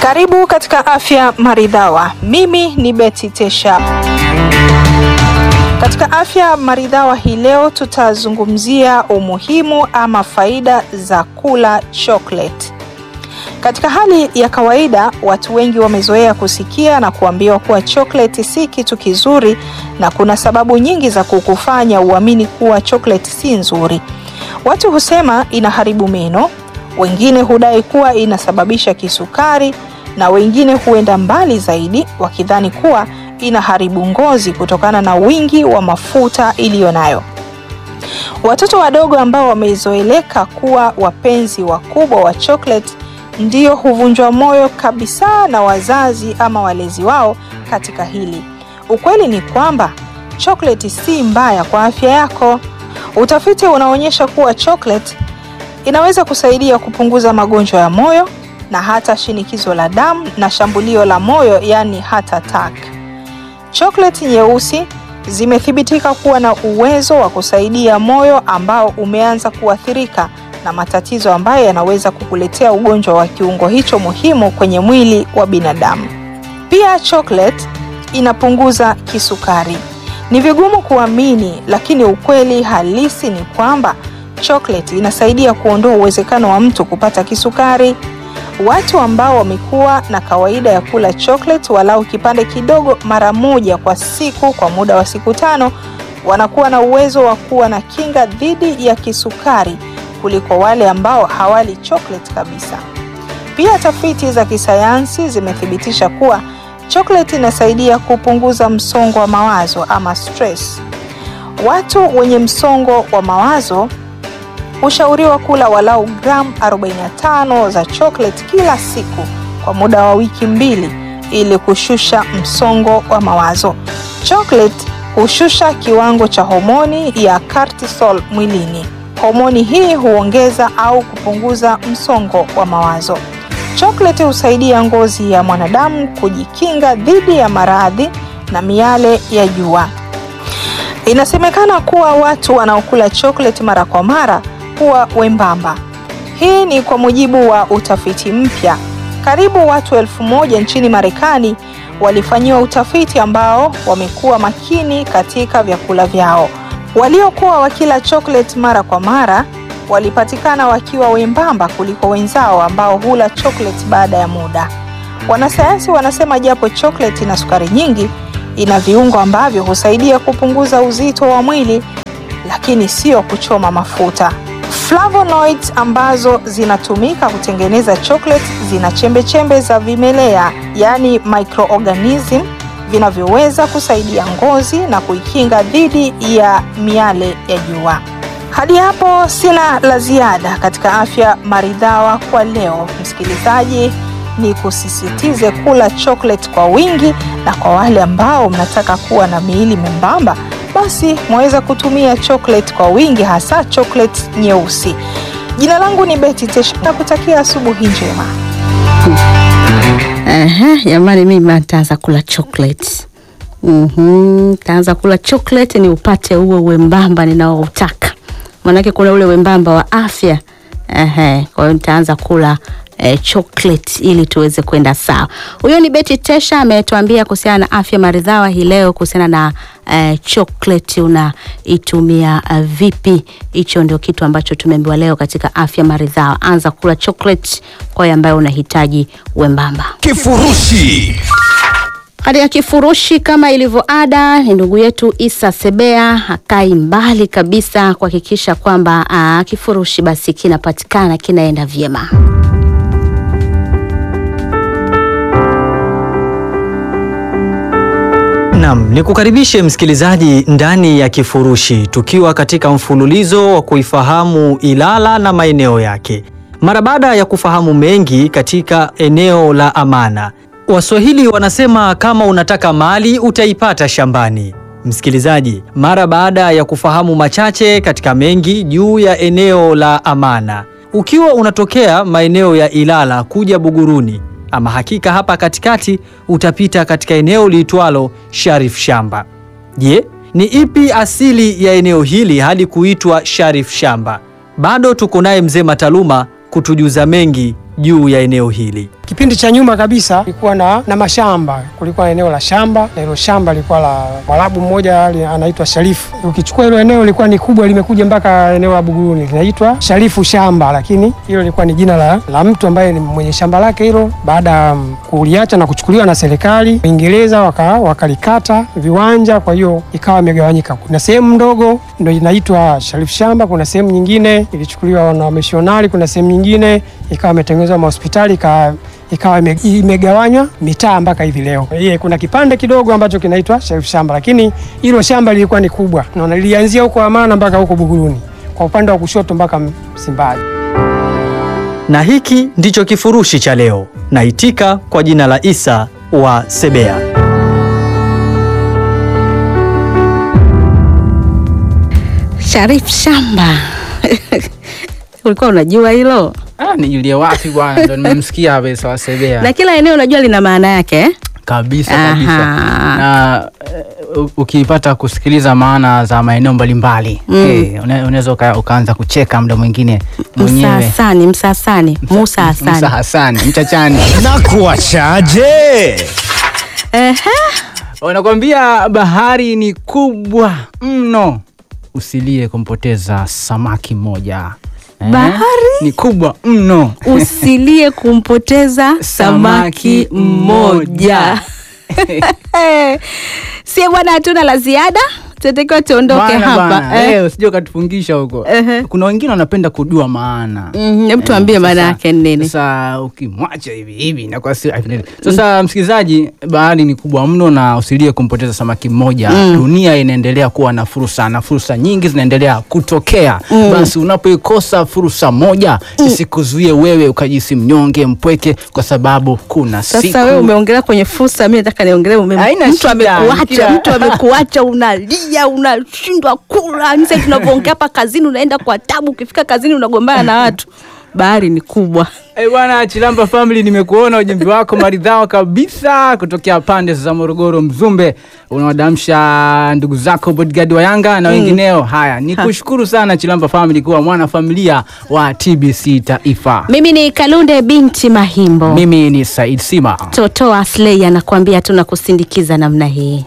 Karibu katika Afya Maridhawa. Mimi ni Betty Tesha. Katika Afya Maridhawa hii leo tutazungumzia umuhimu ama faida za kula chocolate. Katika hali ya kawaida, watu wengi wamezoea kusikia na kuambiwa kuwa chocolate si kitu kizuri na kuna sababu nyingi za kukufanya uamini kuwa chocolate si nzuri. Watu husema inaharibu meno, wengine hudai kuwa inasababisha kisukari na wengine huenda mbali zaidi wakidhani kuwa inaharibu ngozi kutokana na wingi wa mafuta iliyo nayo. Watoto wadogo ambao wamezoeleka kuwa wapenzi wakubwa wa chocolate ndio huvunjwa moyo kabisa na wazazi ama walezi wao katika hili. Ukweli ni kwamba chocolate si mbaya kwa afya yako. Utafiti unaonyesha kuwa chocolate inaweza kusaidia kupunguza magonjwa ya moyo na hata shinikizo la damu na shambulio la moyo, yani heart attack. Chocolate nyeusi zimethibitika kuwa na uwezo wa kusaidia moyo ambao umeanza kuathirika na matatizo ambayo yanaweza kukuletea ugonjwa wa kiungo hicho muhimu kwenye mwili wa binadamu. Pia chocolate inapunguza kisukari. Ni vigumu kuamini, lakini ukweli halisi ni kwamba chocolate inasaidia kuondoa uwezekano wa mtu kupata kisukari. Watu ambao wamekuwa na kawaida ya kula chocolate walau kipande kidogo mara moja kwa siku kwa muda wa siku tano wanakuwa na uwezo wa kuwa na kinga dhidi ya kisukari kuliko wale ambao hawali chocolate kabisa. Pia tafiti za kisayansi zimethibitisha kuwa chocolate inasaidia kupunguza msongo wa mawazo ama stress. Watu wenye msongo wa mawazo hushauriwa kula walau gramu 45 za chocolate kila siku kwa muda wa wiki mbili ili kushusha msongo wa mawazo. Chocolate hushusha kiwango cha homoni ya cortisol mwilini. Homoni hii huongeza au kupunguza msongo wa mawazo. Chocolate husaidia ngozi ya mwanadamu kujikinga dhidi ya maradhi na miale ya jua. Inasemekana kuwa watu wanaokula chocolate mara kwa mara huwa wembamba. Hii ni kwa mujibu wa utafiti mpya. Karibu watu elfu moja nchini Marekani walifanyiwa utafiti ambao wamekuwa makini katika vyakula vyao. Waliokuwa wakila chocolate mara kwa mara walipatikana wakiwa wembamba kuliko wenzao ambao hula chocolate baada ya muda. Wanasayansi wanasema japo chocolate ina sukari nyingi, ina viungo ambavyo husaidia kupunguza uzito wa mwili, lakini sio kuchoma mafuta. Flavonoids ambazo zinatumika kutengeneza chocolate zina chembechembe za vimelea, yaani microorganism vinavyoweza kusaidia ngozi na kuikinga dhidi ya miale ya jua. Hadi hapo sina la ziada katika afya maridhawa kwa leo. Msikilizaji, ni kusisitize kula chocolate kwa wingi, na kwa wale ambao mnataka kuwa na miili membamba, basi mwaweza kutumia chocolate kwa wingi, hasa chocolate nyeusi. Jina langu ni Betty Tesha na kutakia asubuhi njema. Aha, jamani mimi nitaanza kula chocolate. Mhm, taanza kula chocolate ni upate uwe wembamba ninaoutaka. Maanake kuna ule wembamba wa afya. Ehe, kwa hiyo nitaanza kula eh, chocolate ili tuweze kwenda sawa. Huyo ni Betty Tesha ametuambia kuhusiana na afya maridhawa hii leo kuhusiana na eh, chocolate unaitumia uh, vipi. Hicho ndio kitu ambacho tumeambiwa leo katika afya maridhawa. Anza kula chocolate kwa yeye ambaye unahitaji wembamba. Kifurushi Hadi ya kifurushi kama ilivyo ada, ni ndugu yetu Isa Sebea hakai mbali kabisa kuhakikisha kwamba aa, kifurushi basi kinapatikana kinaenda vyema. Naam, nikukaribishe msikilizaji ndani ya kifurushi tukiwa katika mfululizo wa kuifahamu Ilala na maeneo yake. Mara baada ya kufahamu mengi katika eneo la Amana, Waswahili wanasema kama unataka mali utaipata shambani. Msikilizaji, mara baada ya kufahamu machache katika mengi juu ya eneo la Amana, ukiwa unatokea maeneo ya Ilala kuja Buguruni, ama hakika hapa katikati utapita katika eneo liitwalo Sharif Shamba. Je, ni ipi asili ya eneo hili hadi kuitwa Sharif Shamba? Bado tuko naye mzee Mataluma kutujuza mengi juu ya eneo hili. Kipindi cha nyuma kabisa kulikuwa na, na mashamba. Kulikuwa na eneo la shamba na hilo shamba lilikuwa la Mwarabu mmoja ali- anaitwa Sharifu. Ukichukua hilo eneo lilikuwa ni kubwa, limekuja mpaka eneo la Buguruni, linaitwa Sharifu shamba, lakini hilo lilikuwa ni jina la, la mtu ambaye ni mwenye shamba lake hilo. Baada ya um, kuliacha na kuchukuliwa na serikali Uingereza, waka, wakalikata viwanja, kwa hiyo ikawa imegawanyika. Kuna sehemu ndogo ndio inaitwa Sharifu shamba, kuna sehemu nyingine ilichukuliwa na wamishonari, kuna sehemu nyingine ikawa imetengenezwa mahospitali ika ikawa ime- imegawanywa mitaa mpaka hivi leo. Ye, kuna kipande kidogo ambacho kinaitwa Sharifu shamba, lakini hilo shamba lilikuwa ni kubwa, naona lilianzia huko Amana mpaka huko Buguruni, kwa upande wa kushoto mpaka Msimbazi. Na hiki ndicho kifurushi cha leo. Naitika kwa jina la Isa wa Sebea. Sharif Shamba. Ulikuwa unajua hilo? Ah, nijulie wapi bwana, ndo nimemsikia hapa Isa wa Sebea. Na kila eneo unajua lina maana yake eh? kabisa kabisa Aha. na eh, u- ukipata kusikiliza maana za maeneo mbalimbali Mm. eh, una- unaweza uka, ukaanza kucheka muda mwingine mwenyewe Msasani, Msasani, Musa Hasani. Musa Hasani mchachani na kuachaje? Ehe. wanakwambia bahari ni kubwa mno usilie kumpoteza samaki mmoja Eh, Bahari? ni kubwa mno Usilie kumpoteza samaki mmoja. Sie bwana, hatuna la ziada, tunatakiwa tuondoke Bwana, hapa bwana, eh. eh, usije ukatufungisha huko Ehe. kuna wengine wanapenda kujua maana Mhm, Hebu tuambie Eh, maana sasa- yake ni nini? Sasa ukimwacha hivi hivi inakuwa si sasa, msikilizaji, bahari ni kubwa mno na usilie kumpoteza samaki mmoja. Dunia inaendelea kuwa na fursa na fursa nyingi zinaendelea kutokea. Basi unapoikosa fursa moja isikuzuie wewe ukajisi mnyonge mpweke, kwa sababu kuna siku Sasa wewe umeongelea kwenye fursa, mimi nataka niongelee ume- Haina mtu shida, amekuacha, kila- mtu amekuacha, unalia, unashindwa kula. Sasa tunavyoongea hapa kazini, unaenda kwa tabu, ukifika kazini unagombana na watu. Bahari ni kubwa. Eh, bwana Chilamba Family, nimekuona ujumbe wako maridhawa kabisa kutokea pande za Morogoro Mzumbe, unawadamsha ndugu zako bodyguard wa Yanga na wengineo. Haya, ni kushukuru sana Chilamba Family kuwa mwana familia wa TBC Taifa. Mimi ni Kalunde binti Mahimbo. Mimi ni Said Sima. Toto Asley anakuambia tunakusindikiza namna hii.